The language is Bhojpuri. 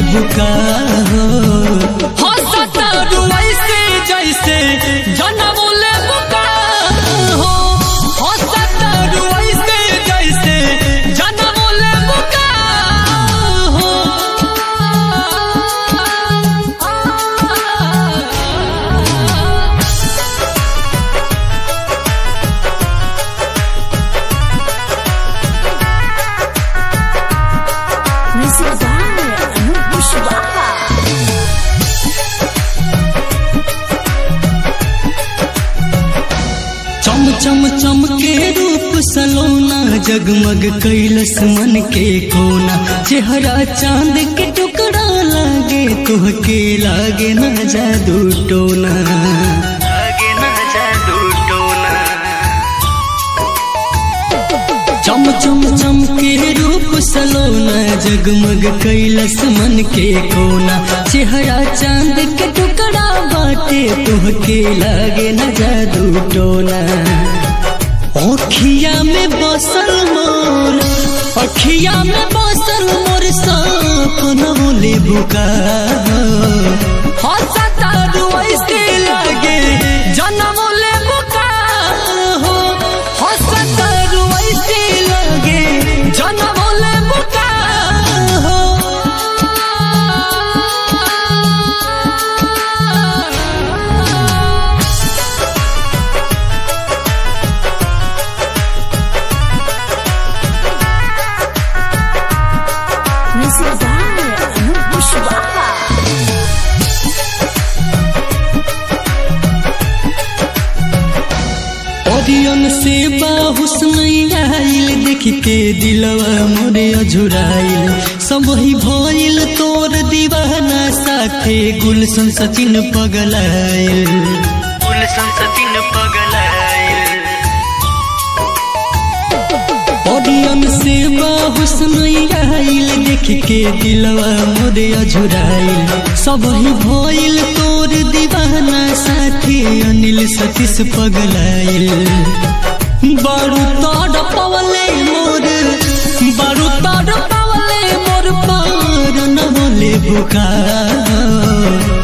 बुका हो हंसतारू ऐसे जैसे जनम ले बुका हो हंसतारू ऐसे जैसे जनम ले बुका हो Music by Anup Pushwaha. चम चम चम के रूप सलोना जगमग कैलस मन के कोना चेहरा चांद के टुकड़ा लागे तुहके लागे ना जादू टोना लागे ना जादू टोना चम चम चम के रूप सलोना जगमग कैलस मन के कोना चेहरा चांद के टुकड़ा बाटे तुहके लागे न जादू टोना अखिया में बसल मोर अखिया में बसल मोर सपना ले बुका हंसतारू ऐसे लागे जनम ले बुका हो हंसतारू ऐसे लागे जनम ले बुका हो Music by Anup Pushwaha. ओरियन से बाहुस्न आइल देख के दिलवा मोरे अझुराइल सब ही भइल तोर दीवाना साथे गुलशन सचिन पगलाइल गुलशन सचिन पगलाइल ओरियन से बाहुस्न आइल देख के दिलवा मोरे अझुराइल सब ही भइल तोर दीवाना साथी अनिल सतीश पगलाइल बारू तोड़ पवले मोर बारू तोड़ पवले मोर पार न बोले बुका